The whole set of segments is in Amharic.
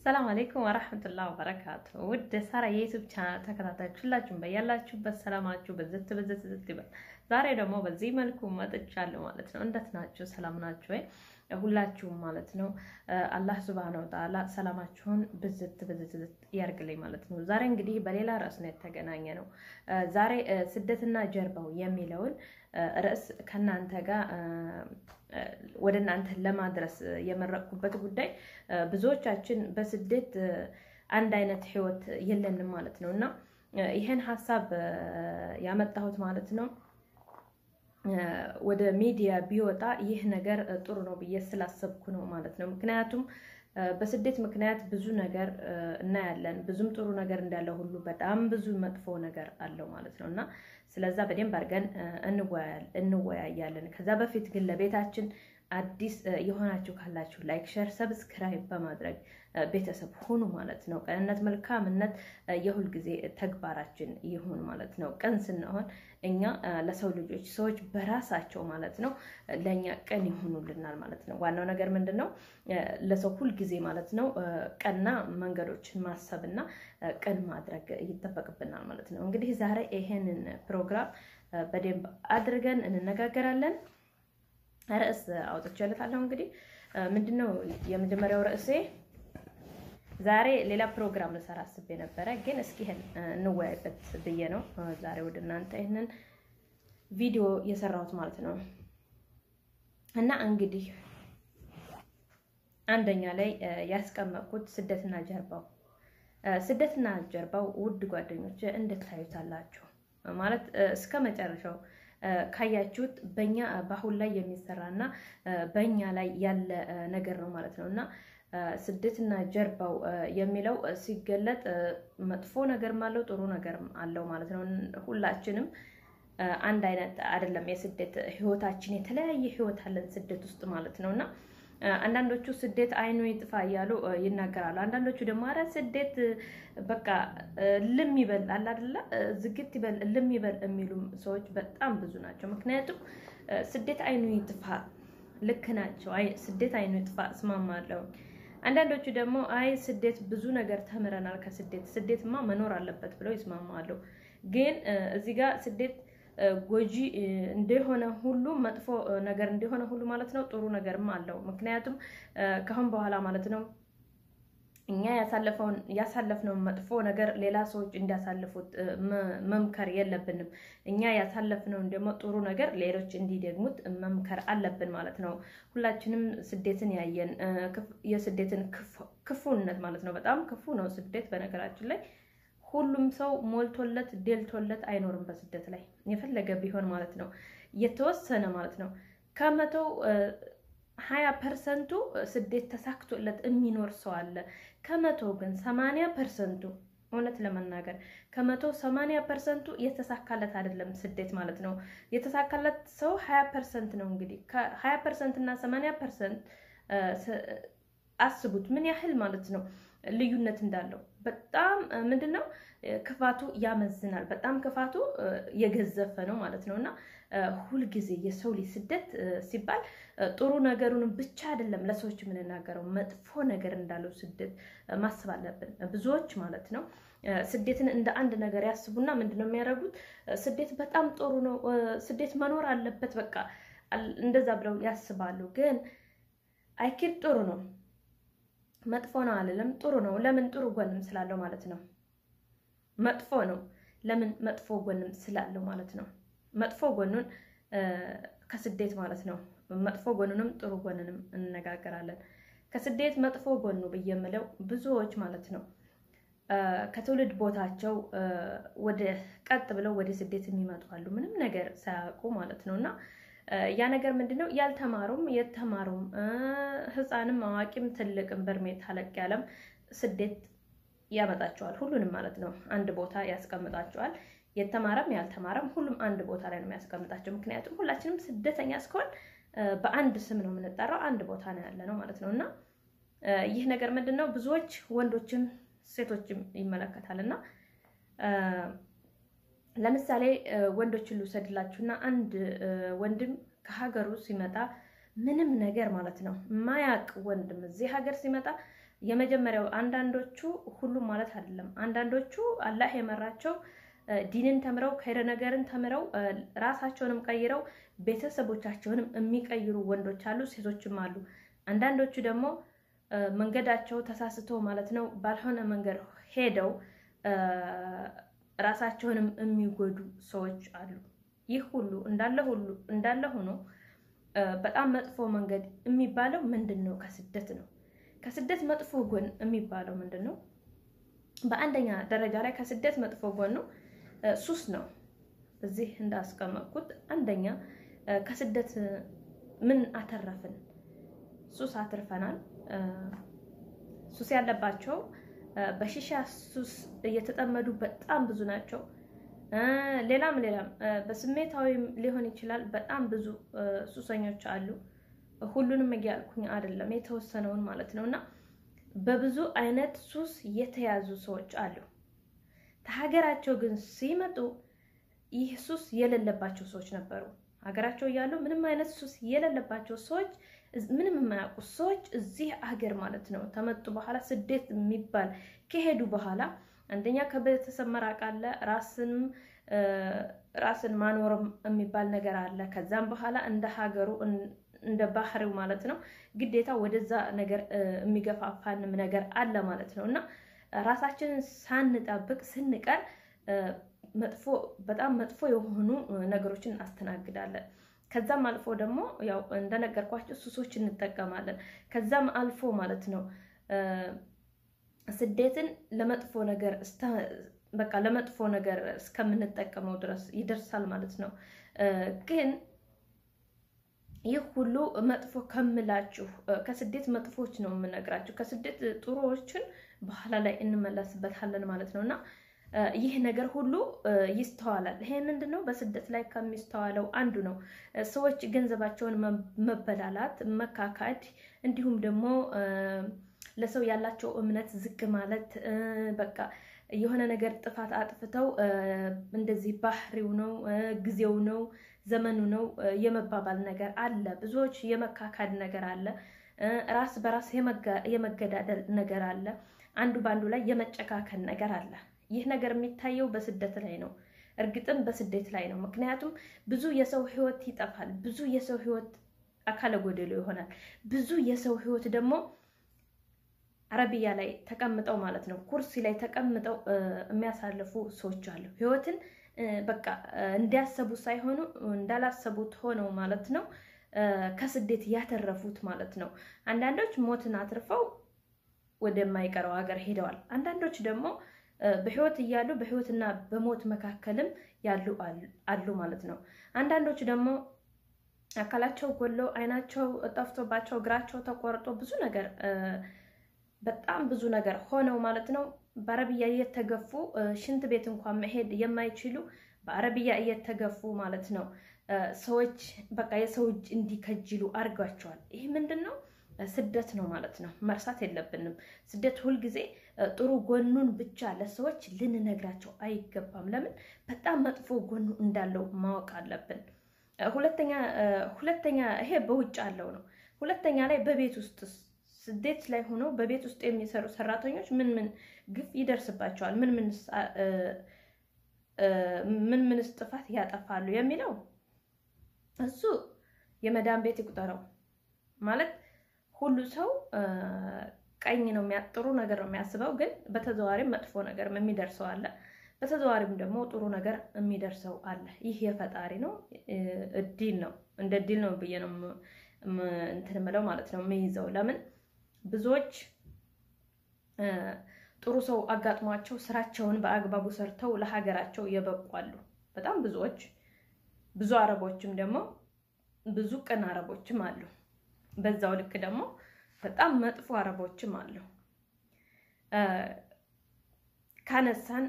ሰላም አሌይኩም ወራህመቱላህ ወበረካቱ። ውድ ሳራ የዩቱብ ቻናል ተከታታዮች ሁላችሁም በያላችሁበት ሰላማችሁ በዝት በዝት ዝት ይበል። ዛሬ ደግሞ በዚህ መልኩ መጥቻለሁ ማለት ነው። እንዴት ናችሁ? ሰላም ናችሁ ወይ? ሁላችሁም ማለት ነው። አላህ ሱብሃነሁ ወተዓላ ሰላማችሁን ብዝት ብዝት ዝት ያርግልኝ ማለት ነው። ዛሬ እንግዲህ በሌላ ርዕስ ነው የተገናኘ ነው። ዛሬ ስደትና ጀርባው የሚለውን ርዕስ ከእናንተ ጋር ወደ እናንተ ለማድረስ የመረቅኩበት ጉዳይ ብዙዎቻችን በስደት አንድ አይነት ህይወት የለንም ማለት ነው እና ይህን ሀሳብ ያመጣሁት ማለት ነው ወደ ሚዲያ ቢወጣ ይህ ነገር ጥሩ ነው ብዬ ስላሰብኩ ነው ማለት ነው። ምክንያቱም በስደት ምክንያት ብዙ ነገር እናያለን። ብዙም ጥሩ ነገር እንዳለ ሁሉ በጣም ብዙ መጥፎ ነገር አለው ማለት ነው እና ስለዛ በደንብ አድርገን እንወያያለን። ከዛ በፊት ግን ለቤታችን አዲስ የሆናችሁ ካላችሁ ላይክ፣ ሸር፣ ሰብስክራይብ በማድረግ ቤተሰብ ሁኑ ማለት ነው። ቅንነት፣ መልካምነት የሁል ጊዜ ተግባራችን ይሁን ማለት ነው። ቅን ስንሆን እኛ ለሰው ልጆች ሰዎች በራሳቸው ማለት ነው ለእኛ ቅን ይሆኑልናል ማለት ነው። ዋናው ነገር ምንድን ነው? ለሰው ሁል ጊዜ ማለት ነው ቀና መንገዶችን ማሰብና ቅን ማድረግ ይጠበቅብናል ማለት ነው። እንግዲህ ዛሬ ይሄንን ፕሮግራም በደንብ አድርገን እንነጋገራለን። ርዕስ አውጥቼለታለሁ። እንግዲህ ምንድነው የመጀመሪያው ርዕሴ? ዛሬ ሌላ ፕሮግራም ልሰራ አስቤ ነበረ፣ ግን እስኪ ይሄን እንወያይበት ብዬ ነው ዛሬ ወደ እናንተ ይህንን ቪዲዮ የሰራሁት ማለት ነው። እና እንግዲህ አንደኛ ላይ ያስቀመጥኩት ስደትና ጀርባው ስደትና ጀርባው ውድ ጓደኞች እንድታዩታላችሁ ማለት እስከ መጨረሻው ካያችሁት በኛ በአሁን ላይ የሚሰራና በእኛ ላይ ያለ ነገር ነው ማለት ነው እና ስደትና ጀርባው የሚለው ሲገለጥ መጥፎ ነገርም አለው ጥሩ ነገርም አለው ማለት ነው። ሁላችንም አንድ አይነት አይደለም። የስደት ህይወታችን የተለያየ ህይወት አለን ስደት ውስጥ ማለት ነው እና አንዳንዶቹ ስደት አይኑ ይጥፋ እያሉ ይናገራሉ። አንዳንዶቹ ደግሞ አረ ስደት በቃ ልም ይበል አለ አይደለ ዝግት ይበል ልም ይበል የሚሉም ሰዎች በጣም ብዙ ናቸው። ምክንያቱም ስደት አይኑ ይጥፋ ልክ ናቸው። ስደት አይኑ ይጥፋ እስማማለሁ። አንዳንዶቹ ደግሞ አይ ስደት ብዙ ነገር ተምረናል ከስደት ስደትማ መኖር አለበት ብለው ይስማማሉ። ግን እዚህ ጋር ስደት ጎጂ እንደሆነ ሁሉ መጥፎ ነገር እንደሆነ ሁሉ ማለት ነው ጥሩ ነገርም አለው። ምክንያቱም ከአሁን በኋላ ማለት ነው እኛ ያሳለፈውን ያሳለፍነውን መጥፎ ነገር ሌላ ሰዎች እንዲያሳልፉት መምከር የለብንም። እኛ ያሳለፍነውን ደግሞ ጥሩ ነገር ሌሎች እንዲደግሙት መምከር አለብን ማለት ነው። ሁላችንም ስደትን ያየን የስደትን ክፉነት ማለት ነው። በጣም ክፉ ነው ስደት በነገራችን ላይ ሁሉም ሰው ሞልቶለት ደልቶለት አይኖርም በስደት ላይ የፈለገ ቢሆን ማለት ነው። የተወሰነ ማለት ነው ከመቶው ሀያ ፐርሰንቱ ስደት ተሳክቶለት የሚኖር ሰው አለ። ከመቶ ግን ሰማንያ ፐርሰንቱ እውነት ለመናገር ከመቶ ሰማንያ ፐርሰንቱ የተሳካለት አይደለም ስደት ማለት ነው። የተሳካለት ሰው ሀያ ፐርሰንት ነው። እንግዲህ ከሀያ ፐርሰንት እና ሰማንያ ፐርሰንት አስቡት ምን ያህል ማለት ነው ልዩነት እንዳለው በጣም ምንድን ነው ክፋቱ ያመዝናል። በጣም ክፋቱ የገዘፈ ነው ማለት ነው እና ሁልጊዜ የሰው ልጅ ስደት ሲባል ጥሩ ነገሩን ብቻ አይደለም ለሰዎች የምንናገረው መጥፎ ነገር እንዳለው ስደት ማሰብ አለብን። ብዙዎች ማለት ነው ስደትን እንደ አንድ ነገር ያስቡና ምንድን ነው የሚያደርጉት? ስደት በጣም ጥሩ ነው፣ ስደት መኖር አለበት፣ በቃ እንደዛ ብለው ያስባሉ። ግን አይኪድ ጥሩ ነው መጥፎ ነው አልልም። ጥሩ ነው። ለምን ጥሩ ጎንም ስላለው ማለት ነው። መጥፎ ነው ለምን መጥፎ ጎንም ስላለው ማለት ነው። መጥፎ ጎኑን ከስደት ማለት ነው። መጥፎ ጎኑንም ጥሩ ጎንንም እንነጋገራለን። ከስደት መጥፎ ጎኑ ብዬ የምለው ብዙዎች ማለት ነው ከትውልድ ቦታቸው ወደ ቀጥ ብለው ወደ ስደት የሚመጡ አሉ፣ ምንም ነገር ሳያውቁ ማለት ነው እና ያ ነገር ምንድነው? ያልተማሩም የተማሩም ሕፃንም አዋቂም ትልቅም በእድሜ ታለቅ ያለም ስደት ያመጣቸዋል። ሁሉንም ማለት ነው አንድ ቦታ ያስቀምጣቸዋል። የተማረም ያልተማረም ሁሉም አንድ ቦታ ላይ ነው የሚያስቀምጣቸው። ምክንያቱም ሁላችንም ስደተኛ እስከሆን በአንድ ስም ነው የምንጠራው፣ አንድ ቦታ ነው ያለ ነው ማለት ነው እና ይህ ነገር ምንድን ነው ብዙዎች ወንዶችም ሴቶችም ይመለከታል እና ለምሳሌ ወንዶችን ልውሰድላችሁና አንድ ወንድም ከሀገሩ ሲመጣ ምንም ነገር ማለት ነው ማያቅ ወንድም እዚህ ሀገር ሲመጣ የመጀመሪያው አንዳንዶቹ ሁሉም ማለት አይደለም። አንዳንዶቹ አላህ የመራቸው ዲንን ተምረው ከይረ ነገርን ተምረው ራሳቸውንም ቀይረው ቤተሰቦቻቸውንም የሚቀይሩ ወንዶች አሉ፣ ሴቶችም አሉ። አንዳንዶቹ ደግሞ መንገዳቸው ተሳስቶ ማለት ነው ባልሆነ መንገድ ሄደው ራሳቸውንም የሚጎዱ ሰዎች አሉ። ይህ ሁሉ እንዳለ ሁሉ እንዳለ ሆኖ በጣም መጥፎ መንገድ የሚባለው ምንድን ነው? ከስደት ነው። ከስደት መጥፎ ጎን የሚባለው ምንድን ነው? በአንደኛ ደረጃ ላይ ከስደት መጥፎ ጎን ነው ሱስ ነው። እዚህ እንዳስቀመጥኩት አንደኛ ከስደት ምን አተረፍን? ሱስ አትርፈናል። ሱስ ያለባቸው በሺሻ ሱስ እየተጠመዱ በጣም ብዙ ናቸው። ሌላም ሌላም በስሜታዊም ሊሆን ይችላል። በጣም ብዙ ሱሰኞች አሉ። ሁሉንም እያልኩኝ አይደለም፣ የተወሰነውን ማለት ነው። እና በብዙ አይነት ሱስ የተያዙ ሰዎች አሉ። ከሀገራቸው ግን ሲመጡ ይህ ሱስ የሌለባቸው ሰዎች ነበሩ። ሀገራቸው እያሉ ምንም አይነት ሱስ የሌለባቸው ሰዎች ምንም የማያውቁ ሰዎች እዚህ ሀገር ማለት ነው ተመጡ በኋላ ስደት የሚባል ከሄዱ በኋላ አንደኛ ከቤተሰብ መራቅ አለ፣ ራስንም ራስን ማኖርም የሚባል ነገር አለ። ከዛም በኋላ እንደ ሀገሩ እንደ ባህሪው ማለት ነው ግዴታ ወደዛ ነገር የሚገፋፋንም ነገር አለ ማለት ነው እና ራሳችንን ሳንጠብቅ ስንቀር መጥፎ በጣም መጥፎ የሆኑ ነገሮችን እናስተናግዳለን። ከዛም አልፎ ደግሞ ያው እንደነገርኳቸው ሱሶች እንጠቀማለን። ከዛም አልፎ ማለት ነው ስደትን ለመጥፎ ነገር በቃ ለመጥፎ ነገር እስከምንጠቀመው ድረስ ይደርሳል ማለት ነው። ግን ይህ ሁሉ መጥፎ ከምላችሁ ከስደት መጥፎች ነው የምነግራችሁ። ከስደት ጥሩዎችን በኋላ ላይ እንመለስበታለን ማለት ነው እና ይህ ነገር ሁሉ ይስተዋላል። ይሄ ምንድን ነው? በስደት ላይ ከሚስተዋለው አንዱ ነው። ሰዎች ገንዘባቸውን መበላላት፣ መካካድ እንዲሁም ደግሞ ለሰው ያላቸው እምነት ዝቅ ማለት በቃ የሆነ ነገር ጥፋት አጥፍተው እንደዚህ ባህሪው ነው ጊዜው ነው ዘመኑ ነው የመባባል ነገር አለ። ብዙዎች የመካካድ ነገር አለ። ራስ በራስ የመገዳደል ነገር አለ። አንዱ በአንዱ ላይ የመጨካከን ነገር አለ። ይህ ነገር የሚታየው በስደት ላይ ነው። እርግጥም በስደት ላይ ነው። ምክንያቱም ብዙ የሰው ሕይወት ይጠፋል። ብዙ የሰው ሕይወት አካለ ጎደሎ ይሆናል። ብዙ የሰው ሕይወት ደግሞ አረቢያ ላይ ተቀምጠው ማለት ነው ኩርሲ ላይ ተቀምጠው የሚያሳልፉ ሰዎች አሉ። ሕይወትን በቃ እንዲያሰቡ ሳይሆኑ እንዳላሰቡት ሆነው ማለት ነው ከስደት ያተረፉት ማለት ነው። አንዳንዶች ሞትን አትርፈው ወደማይቀረው ሀገር ሄደዋል። አንዳንዶች ደግሞ በህይወት እያሉ በህይወትና በሞት መካከልም ያሉ አሉ ማለት ነው። አንዳንዶች ደግሞ አካላቸው ጎሎ አይናቸው ጠፍቶባቸው እግራቸው ተቆርጦ ብዙ ነገር በጣም ብዙ ነገር ሆነው ማለት ነው በአረብያ እየተገፉ ሽንት ቤት እንኳን መሄድ የማይችሉ በአረብያ እየተገፉ ማለት ነው ሰዎች በቃ የሰው እጅ እንዲከጅሉ አድርጓቸዋል። ይህ ምንድን ነው? ስደት ነው ማለት ነው። መርሳት የለብንም። ስደት ሁልጊዜ ጥሩ ጎኑን ብቻ ለሰዎች ልንነግራቸው አይገባም። ለምን? በጣም መጥፎ ጎኑ እንዳለው ማወቅ አለብን። ሁለተኛ ሁለተኛ ይሄ በውጭ አለው ነው። ሁለተኛ ላይ በቤት ውስጥ ስደት ላይ ሆነው በቤት ውስጥ የሚሰሩ ሰራተኞች ምን ምን ግፍ ይደርስባቸዋል? ምን ምን ምን ምንስ ጥፋት ያጠፋሉ የሚለው እሱ የመዳን ቤት ይቁጠረው ማለት ሁሉ ሰው ቀኝ ነው ጥሩ ነገር ነው የሚያስበው፣ ግን በተዘዋሪም መጥፎ ነገር የሚደርሰው አለ። በተዘዋሪም ደግሞ ጥሩ ነገር የሚደርሰው አለ። ይህ የፈጣሪ ነው፣ እድል ነው። እንደ እድል ነው ብዬ ነው እንትን የምለው ማለት ነው የሚይዘው። ለምን ብዙዎች ጥሩ ሰው አጋጥሟቸው ስራቸውን በአግባቡ ሰርተው ለሀገራቸው የበቋሉ። በጣም ብዙዎች ብዙ አረቦችም ደግሞ ብዙ ቅን አረቦችም አሉ። በዛው ልክ ደግሞ በጣም መጥፎ አረቦችም አሉ። ካነሳን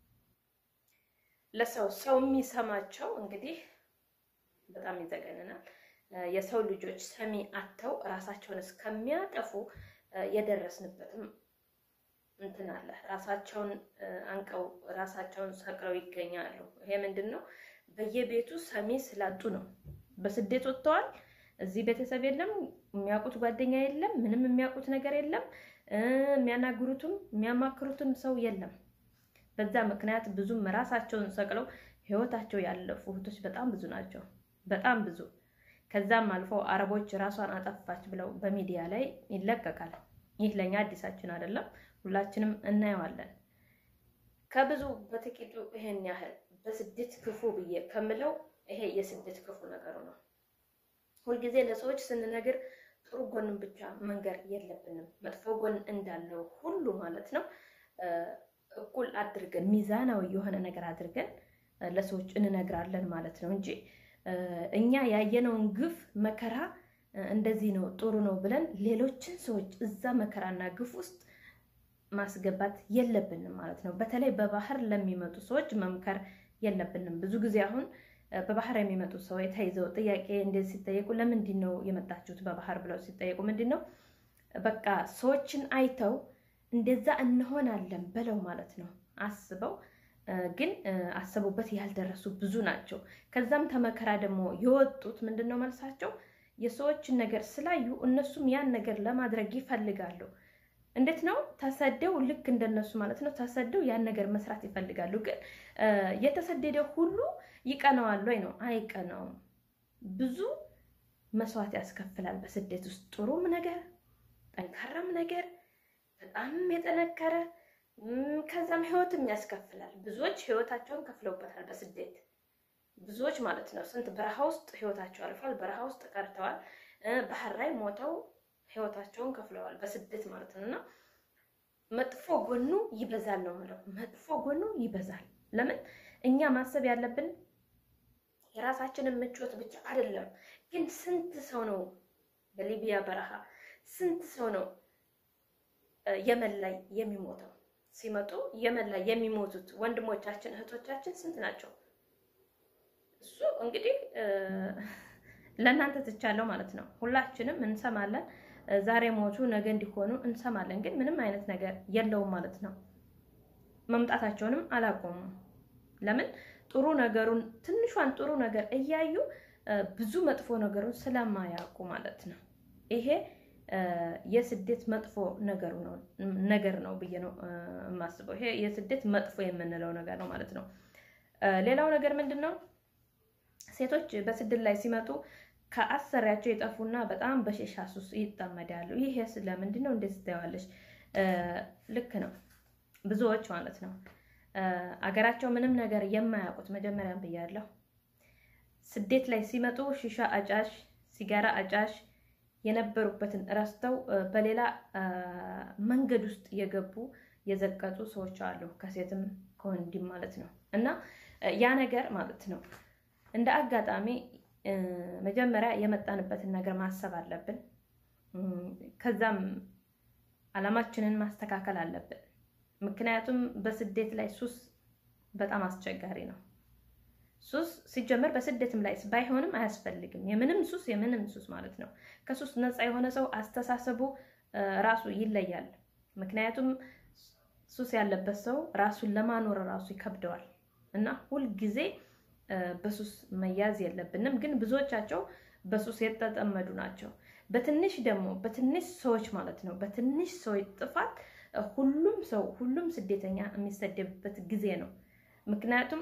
ለሰው ሰው የሚሰማቸው እንግዲህ በጣም ይዘገንናል። የሰው ልጆች ሰሚ አጥተው ራሳቸውን እስከሚያጠፉ የደረስንበትም እንትን አለ። ራሳቸውን አንቀው ራሳቸውን ሰቅለው ይገኛሉ። ይሄ ምንድን ነው? በየቤቱ ሰሚ ስላጡ ነው። በስደት ወጥተዋል። እዚህ ቤተሰብ የለም የሚያውቁት ጓደኛ የለም፣ ምንም የሚያውቁት ነገር የለም። የሚያናግሩትም የሚያማክሩትም ሰው የለም። በዛ ምክንያት ብዙም ራሳቸውን ሰቅለው ህይወታቸው ያለፉ እህቶች በጣም ብዙ ናቸው፣ በጣም ብዙ። ከዛም አልፎ አረቦች ራሷን አጠፋች ብለው በሚዲያ ላይ ይለቀቃል። ይህ ለእኛ አዲሳችን አይደለም፣ ሁላችንም እናየዋለን። ከብዙ በጥቂቱ ይሄን ያህል በስደት ክፉ ብዬ ከምለው ይሄ የስደት ክፉ ነገሩ ነው። ሁልጊዜ ለሰዎች ስንነግር ጥሩ ጎንን ብቻ መንገር የለብንም። መጥፎ ጎን እንዳለው ሁሉ ማለት ነው እኩል አድርገን ሚዛናዊ የሆነ ነገር አድርገን ለሰዎች እንነግራለን ማለት ነው እንጂ እኛ ያየነውን ግፍ መከራ እንደዚህ ነው ጥሩ ነው ብለን ሌሎችን ሰዎች እዛ መከራና ግፍ ውስጥ ማስገባት የለብንም ማለት ነው። በተለይ በባህር ለሚመጡ ሰዎች መምከር የለብንም። ብዙ ጊዜ አሁን በባህር የሚመጡ ሰዎች ተይዘው ጥያቄ እንደዚህ ሲጠየቁ ለምንድን ነው የመጣችሁት በባህር ብለው ሲጠየቁ ምንድን ነው በቃ ሰዎችን አይተው እንደዛ እንሆናለን ብለው ማለት ነው አስበው ግን አሰቡበት ያልደረሱ ብዙ ናቸው። ከዛም ተመከራ ደግሞ የወጡት ምንድን ነው መልሳቸው የሰዎችን ነገር ስላዩ እነሱም ያን ነገር ለማድረግ ይፈልጋሉ። እንዴት ነው ተሰደው ልክ እንደነሱ ማለት ነው ተሰደው ያን ነገር መስራት ይፈልጋሉ። ግን የተሰደደ ሁሉ ይቀናዋል ወይ ነው? አይቀናውም። ብዙ መስዋዕት ያስከፍላል በስደት ውስጥ ጥሩም ነገር ጠንካራም ነገር በጣም የጠነከረ ከዛም ህይወትም ያስከፍላል። ብዙዎች ህይወታቸውን ከፍለውበታል በስደት ብዙዎች ማለት ነው። ስንት በረሃ ውስጥ ህይወታቸው አልፏል። በረሃ ውስጥ ቀርተዋል። ባህር ላይ ሞተው ህይወታቸውን ከፍለዋል በስደት ማለት ነው። እና መጥፎ ጎኑ ይበዛል ነው የምለው። መጥፎ ጎኑ ይበዛል። ለምን እኛ ማሰብ ያለብን የራሳችንን ምቾት ብቻ አይደለም። ግን ስንት ሰው ነው በሊቢያ በረሃ ስንት ሰው ነው የመን ላይ የሚሞተው? ሲመጡ የመን ላይ የሚሞቱት ወንድሞቻችን እህቶቻችን ስንት ናቸው? እሱ እንግዲህ ለእናንተ ትቻለው ማለት ነው። ሁላችንም እንሰማለን። ዛሬ ሞቱ ነገ እንዲሆኑ እንሰማለን። ግን ምንም አይነት ነገር የለውም ማለት ነው። መምጣታቸውንም አላቆሙም። ለምን ጥሩ ነገሩን ትንሿን ጥሩ ነገር እያዩ ብዙ መጥፎ ነገሩን ስለማያውቁ ማለት ነው። ይሄ የስደት መጥፎ ነገሩ ነው ነገር ነው ብዬ ነው የማስበው። ይሄ የስደት መጥፎ የምንለው ነገር ነው ማለት ነው። ሌላው ነገር ምንድን ነው? ሴቶች በስደት ላይ ሲመጡ ከአሰሪያቸው የጠፉና በጣም በሺሻ ሱስ ይጠመዳሉ። ይሄ ስለምንድን ነው? እንዴት ትታያለሽ? ልክ ነው። ብዙዎች ማለት ነው አገራቸው ምንም ነገር የማያውቁት መጀመሪያም ብያለሁ። ስደት ላይ ሲመጡ ሺሻ አጫሽ፣ ሲጋራ አጫሽ የነበሩበትን ረስተው በሌላ መንገድ ውስጥ የገቡ የዘቀጡ ሰዎች አሉ፣ ከሴትም ከወንድም ማለት ነው። እና ያ ነገር ማለት ነው እንደ አጋጣሚ መጀመሪያ የመጣንበትን ነገር ማሰብ አለብን። ከዛም አላማችንን ማስተካከል አለብን። ምክንያቱም በስደት ላይ ሱስ በጣም አስቸጋሪ ነው። ሱስ ሲጀመር በስደትም ላይ ባይሆንም አያስፈልግም። የምንም ሱስ የምንም ሱስ ማለት ነው። ከሱስ ነፃ የሆነ ሰው አስተሳሰቡ ራሱ ይለያል። ምክንያቱም ሱስ ያለበት ሰው ራሱን ለማኖር ራሱ ይከብደዋል እና ሁልጊዜ በሱስ መያዝ የለብንም። ግን ብዙዎቻቸው በሱስ የተጠመዱ ናቸው። በትንሽ ደግሞ በትንሽ ሰዎች ማለት ነው በትንሽ ሰዎች ጥፋት ሁሉም ሰው ሁሉም ስደተኛ የሚሰደብበት ጊዜ ነው። ምክንያቱም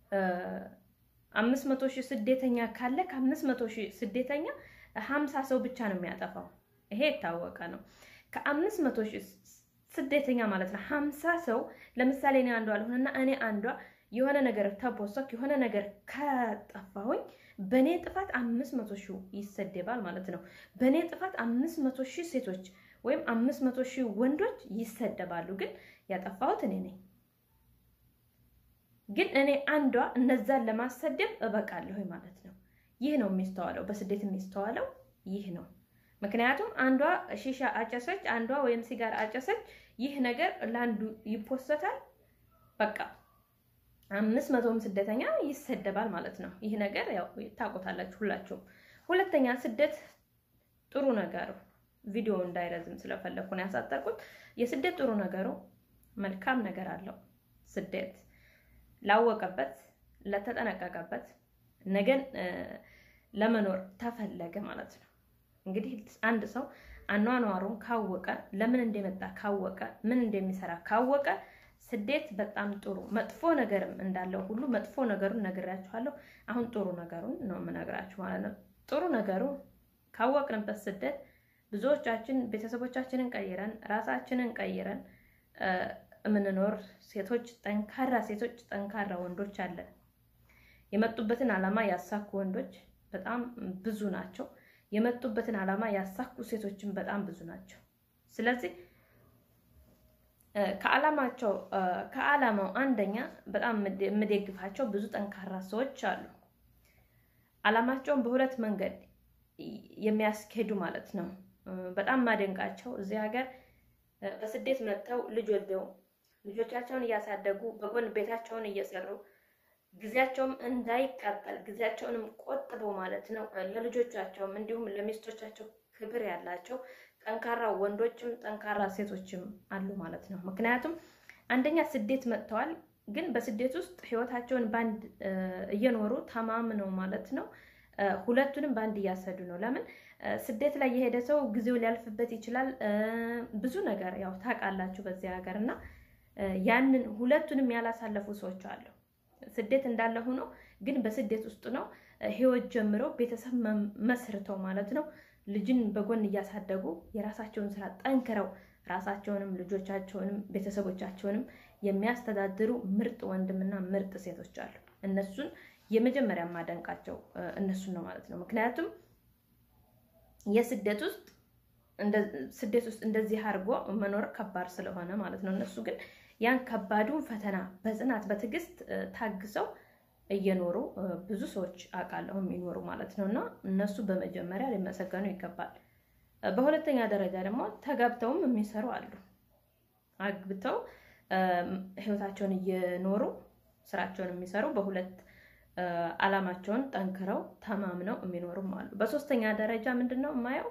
አምስት መቶ ሺህ ስደተኛ ካለ ከአምስት መቶ ሺህ ስደተኛ ሀምሳ ሰው ብቻ ነው የሚያጠፋው። ይሄ የታወቀ ነው። ከአምስት መቶ ሺህ ስደተኛ ማለት ነው ሀምሳ ሰው ለምሳሌ እኔ አንዷ አልሆንና እኔ አንዷ የሆነ ነገር ተቦሰክ የሆነ ነገር ከጠፋሁኝ በእኔ ጥፋት አምስት መቶ ሺህ ይሰደባል ማለት ነው። በእኔ ጥፋት አምስት መቶ ሺህ ሴቶች ወይም አምስት መቶ ሺህ ወንዶች ይሰደባሉ። ግን ያጠፋሁት እኔ ነኝ። ግን እኔ አንዷ እነዛን ለማሰደብ እበቃለሁ ማለት ነው። ይህ ነው የሚስተዋለው፣ በስደት የሚስተዋለው ይህ ነው። ምክንያቱም አንዷ ሺሻ አጨሰች፣ አንዷ ወይም ሲጋር አጨሰች፣ ይህ ነገር ለአንዱ ይፖሰታል። በቃ አምስት መቶም ስደተኛ ይሰደባል ማለት ነው። ይህ ነገር ያው ታውቁታላችሁ ሁላችሁም። ሁለተኛ ስደት ጥሩ ነገሩ ቪዲዮ እንዳይረዝም ስለፈለግኩ ነው ያሳጠርኩት። የስደት ጥሩ ነገሩ መልካም ነገር አለው። ስደት ላወቀበት ለተጠነቀቀበት ነገን ለመኖር ተፈለገ ማለት ነው። እንግዲህ አንድ ሰው አኗኗሩን ካወቀ ለምን እንደመጣ ካወቀ ምን እንደሚሰራ ካወቀ ስደት በጣም ጥሩ መጥፎ ነገርም እንዳለው ሁሉ መጥፎ ነገሩን ነግራችኋለሁ። አሁን ጥሩ ነገሩን ነው የምነግራችሁ ማለት ነው። ጥሩ ነገሩ ካወቅንበት ስደት ብዙዎቻችን ቤተሰቦቻችንን ቀይረን ራሳችንን ቀይረን የምንኖር ሴቶች፣ ጠንካራ ሴቶች፣ ጠንካራ ወንዶች አለን። የመጡበትን ዓላማ ያሳኩ ወንዶች በጣም ብዙ ናቸው። የመጡበትን ዓላማ ያሳኩ ሴቶችን በጣም ብዙ ናቸው። ስለዚህ ከዓላማቸው ከዓላማው አንደኛ በጣም የምደግፋቸው ብዙ ጠንካራ ሰዎች አሉ። ዓላማቸውን በሁለት መንገድ የሚያስኬዱ ማለት ነው። በጣም ማደንቃቸው እዚህ ሀገር በስደት መጥተው ልጅ ወልደው ልጆቻቸውን እያሳደጉ በጎን ቤታቸውን እየሰሩ ጊዜያቸውም እንዳይቃጠል ጊዜያቸውንም ቆጥበው ማለት ነው ለልጆቻቸውም እንዲሁም ለሚስቶቻቸው ክብር ያላቸው ጠንካራ ወንዶችም ጠንካራ ሴቶችም አሉ ማለት ነው። ምክንያቱም አንደኛ ስደት መጥተዋል፣ ግን በስደት ውስጥ ህይወታቸውን በአንድ እየኖሩ ተማምነው ማለት ነው ሁለቱንም በአንድ እያሰዱ ነው። ለምን ስደት ላይ የሄደ ሰው ጊዜው ሊያልፍበት ይችላል። ብዙ ነገር ያው ታውቃላችሁ በዚህ ሀገር እና ያንን ሁለቱንም ያላሳለፉ ሰዎች አሉ። ስደት እንዳለ ሆኖ ግን በስደት ውስጥ ነው ህይወት ጀምረው ቤተሰብ መስርተው ማለት ነው ልጅን በጎን እያሳደጉ የራሳቸውን ስራ ጠንክረው ራሳቸውንም ልጆቻቸውንም ቤተሰቦቻቸውንም የሚያስተዳድሩ ምርጥ ወንድምና ምርጥ ሴቶች አሉ። እነሱን የመጀመሪያ የማደንቃቸው እነሱን ነው ማለት ነው። ምክንያቱም የስደት ውስጥ ስደት ውስጥ እንደዚህ አድርጎ መኖር ከባድ ስለሆነ ማለት ነው። እነሱ ግን ያን ከባዱን ፈተና በጽናት በትዕግስት ታግሰው እየኖሩ ብዙ ሰዎች አውቃለሁ የሚኖሩ ማለት ነው። እና እነሱ በመጀመሪያ ሊመሰገኑ ይገባል። በሁለተኛ ደረጃ ደግሞ ተጋብተውም የሚሰሩ አሉ። አግብተው ህይወታቸውን እየኖሩ ስራቸውን የሚሰሩ በሁለት ዓላማቸውን ጠንክረው ተማምነው የሚኖሩም አሉ። በሶስተኛ ደረጃ ምንድን ነው የማየው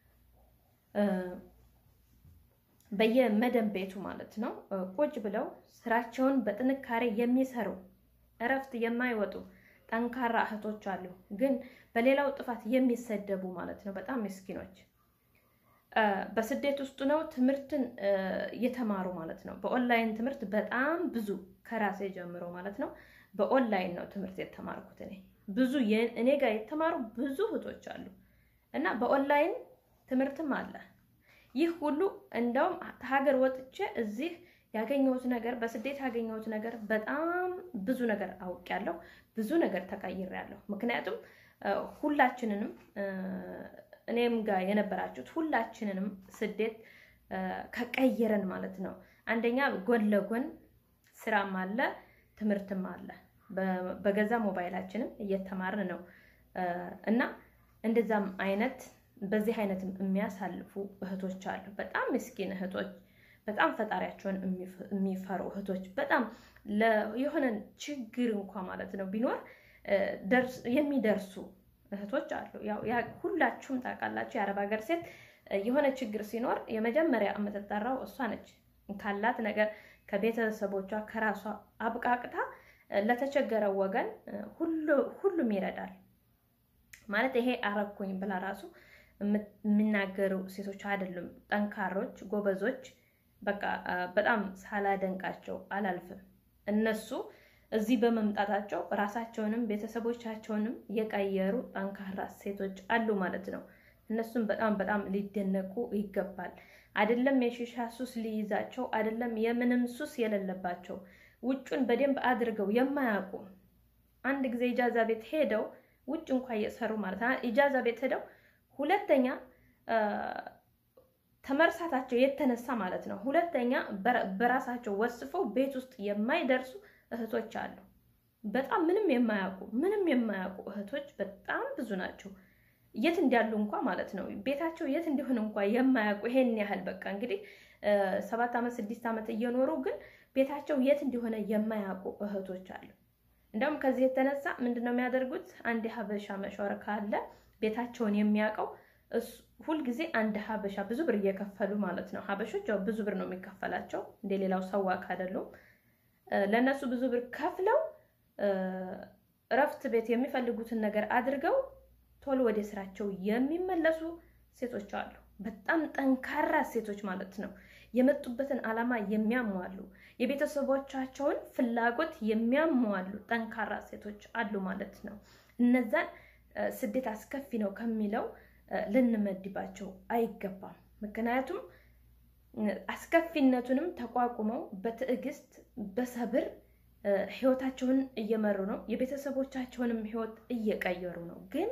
በየመደብ ቤቱ ማለት ነው ቁጭ ብለው ስራቸውን በጥንካሬ የሚሰሩ እረፍት የማይወጡ ጠንካራ እህቶች አሉ። ግን በሌላው ጥፋት የሚሰደቡ ማለት ነው በጣም ምስኪኖች በስደት ውስጥ ነው ትምህርትን እየተማሩ ማለት ነው። በኦንላይን ትምህርት በጣም ብዙ ከራሴ ጀምሮ ማለት ነው በኦንላይን ነው ትምህርት የተማርኩት እኔ ብዙ እኔ ጋር የተማሩ ብዙ እህቶች አሉ እና በኦንላይን ትምህርትም አለ። ይህ ሁሉ እንደውም ሀገር ወጥቼ እዚህ ያገኘሁት ነገር በስደት ያገኘሁት ነገር በጣም ብዙ ነገር አውቄያለሁ፣ ብዙ ነገር ተቀይሬያለሁ። ምክንያቱም ሁላችንንም እኔም ጋር የነበራችሁት ሁላችንንም ስደት ከቀየረን ማለት ነው። አንደኛ ጎን ለጎን ስራም አለ ትምህርትም አለ። በገዛ ሞባይላችንም እየተማርን ነው እና እንደዛም አይነት በዚህ አይነትም የሚያሳልፉ እህቶች አሉ። በጣም ምስኪን እህቶች፣ በጣም ፈጣሪያቸውን የሚፈሩ እህቶች፣ በጣም የሆነ ችግር እንኳ ማለት ነው ቢኖር የሚደርሱ እህቶች አሉ። ያው ሁላችሁም ታውቃላችሁ፣ የአረብ ሀገር ሴት የሆነ ችግር ሲኖር የመጀመሪያ የምትጠራው እሷ ነች። ካላት ነገር ከቤተሰቦቿ ከራሷ አብቃቅታ ለተቸገረው ወገን ሁሉም ይረዳል ማለት ይሄ አረኩኝ ብላ ራሱ የሚናገሩ ሴቶች አይደሉም። ጠንካሮች፣ ጎበዞች በቃ በጣም ሳላደንቃቸው አላልፍም። እነሱ እዚህ በመምጣታቸው ራሳቸውንም ቤተሰቦቻቸውንም የቀየሩ ጠንካራ ሴቶች አሉ ማለት ነው። እነሱም በጣም በጣም ሊደነቁ ይገባል። አይደለም የሺሻ ሱስ ሊይዛቸው አይደለም የምንም ሱስ የሌለባቸው ውጩን በደንብ አድርገው የማያውቁ አንድ ጊዜ ኢጃዛ ቤት ሄደው ውጭ እንኳ እየሰሩ ማለት ነው። ኢጃዛ ቤት ሄደው ሁለተኛ ተመርሳታቸው የተነሳ ማለት ነው። ሁለተኛ በራሳቸው ወስፈው ቤት ውስጥ የማይደርሱ እህቶች አሉ። በጣም ምንም የማያውቁ ምንም የማያውቁ እህቶች በጣም ብዙ ናቸው። የት እንዳሉ እንኳ ማለት ነው ቤታቸው የት እንዲሆን እንኳ የማያውቁ ይሄን ያህል በቃ እንግዲህ ሰባት ዓመት ስድስት ዓመት እየኖሩ ግን ቤታቸው የት እንደሆነ የማያውቁ እህቶች አሉ። እንደውም ከዚህ የተነሳ ምንድነው የሚያደርጉት? አንድ ሀበሻ መሾር ካለ ቤታቸውን የሚያውቀው ሁልጊዜ አንድ ሀበሻ ብዙ ብር እየከፈሉ ማለት ነው። ሀበሾች ያው ብዙ ብር ነው የሚከፈላቸው እንደ ሌላው ሰዋክ አይደሉም። ለእነሱ ብዙ ብር ከፍለው እረፍት ቤት የሚፈልጉትን ነገር አድርገው ቶሎ ወደ ስራቸው የሚመለሱ ሴቶች አሉ። በጣም ጠንካራ ሴቶች ማለት ነው። የመጡበትን ዓላማ የሚያሟሉ የቤተሰቦቻቸውን ፍላጎት የሚያሟሉ ጠንካራ ሴቶች አሉ ማለት ነው። እነዛን ስደት አስከፊ ነው ከሚለው ልንመድባቸው አይገባም። ምክንያቱም አስከፊነቱንም ተቋቁመው በትዕግስት በሰብር ህይወታቸውን እየመሩ ነው። የቤተሰቦቻቸውንም ህይወት እየቀየሩ ነው። ግን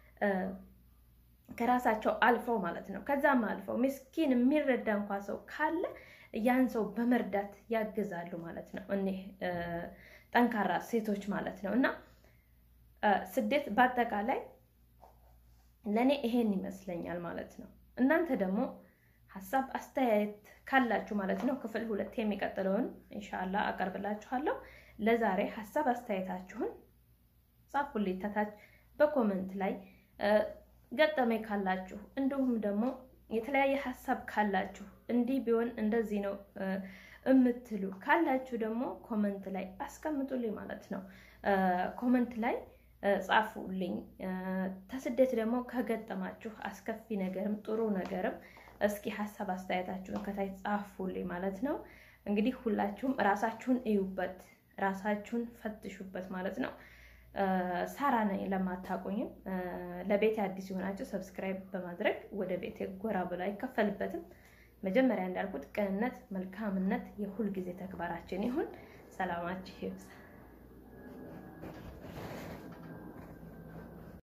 ከራሳቸው አልፈው ማለት ነው። ከዛም አልፈው ምስኪን የሚረዳ እንኳ ሰው ካለ ያን ሰው በመርዳት ያግዛሉ ማለት ነው። እኒህ ጠንካራ ሴቶች ማለት ነው። እና ስደት በአጠቃላይ ለእኔ ይሄን ይመስለኛል ማለት ነው። እናንተ ደግሞ ሀሳብ አስተያየት ካላችሁ ማለት ነው ክፍል ሁለት የሚቀጥለውን ኢንሻአላህ አቀርብላችኋለሁ። ለዛሬ ሀሳብ አስተያየታችሁን ጻፉልኝ ታች በኮመንት ላይ ገጠመኝ ካላችሁ እንዲሁም ደግሞ የተለያየ ሀሳብ ካላችሁ እንዲህ ቢሆን እንደዚህ ነው እምትሉ ካላችሁ ደግሞ ኮመንት ላይ አስቀምጡልኝ ማለት ነው። ኮመንት ላይ ጻፉልኝ። ተስደት ደግሞ ከገጠማችሁ አስከፊ ነገርም ጥሩ ነገርም እስኪ ሀሳብ አስተያየታችሁን ከታች ጻፉልኝ ማለት ነው። እንግዲህ ሁላችሁም ራሳችሁን እዩበት፣ ራሳችሁን ፈትሹበት ማለት ነው። ሳራ ነኝ ለማታቆኝም ለቤቴ አዲስ የሆናችሁ ሰብስክራይብ በማድረግ ወደ ቤቴ ጎራ ብሎ አይከፈልበትም። መጀመሪያ እንዳልኩት ቅንነት፣ መልካምነት የሁል ጊዜ ተግባራችን ይሁን። ሰላማችሁ ይብዛ።